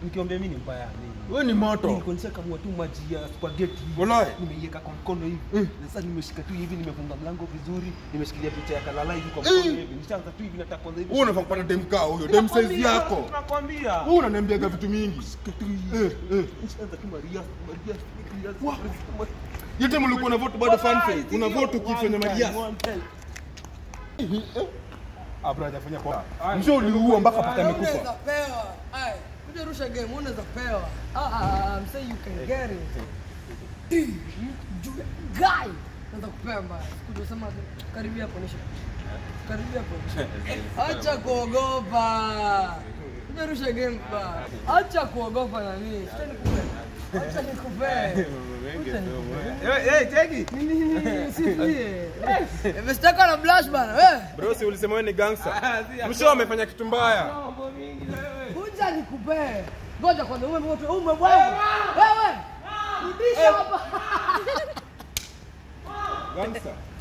Nikiambia mimi ni mbaya nini? Wewe ni moto. Nilikuwa nishakamua tu maji ya spaghetti hivi. Walai. Nimeiweka kwa mkono hivi. Mm. Na sasa nimeshika tu hivi nimefunga mlango vizuri, nimeshikilia picha ya kalala hivi kwa Eh. mkono hivi. Nishaanza tu hivi nataka kwanza hivi. Wewe unafaa kupata dem kaa huyo, dem size Nakwambia, yako. Nakwambia. Wewe unaniambiaga vitu mingi. Eh, eh. Nishaanza tu Maria, Maria, Maria. Wah. Hiyo time ulikuwa na vote bado fan face. Una vote ukifanya Maria. Abra hajafanya kwa. Msho uliua mpaka paka amekufa. Unaweza pewa. Ai, kuja rusha game, unaweza pewa. Ah, ah, I'm saying you can get it. You guy. Unaweza kupewa mbaya. Kuja sema karibia hapo nisha. Karibia hapo. Acha kuogopa. Kuja rusha game ba. Acha kuogopa nani? Acha nikupe. Acha nikupe. Acha nikupe. Eh, tegi. Nini nini usifie. Imestaka na blush bana. Wewe. Bro, si ulisema wewe ni gangster. Msho amefanya kitu mbaya. Kuja nikupe. Ngoja kwanza ume moto ume bwana. Wewe. Rudisha hapa. Gangster.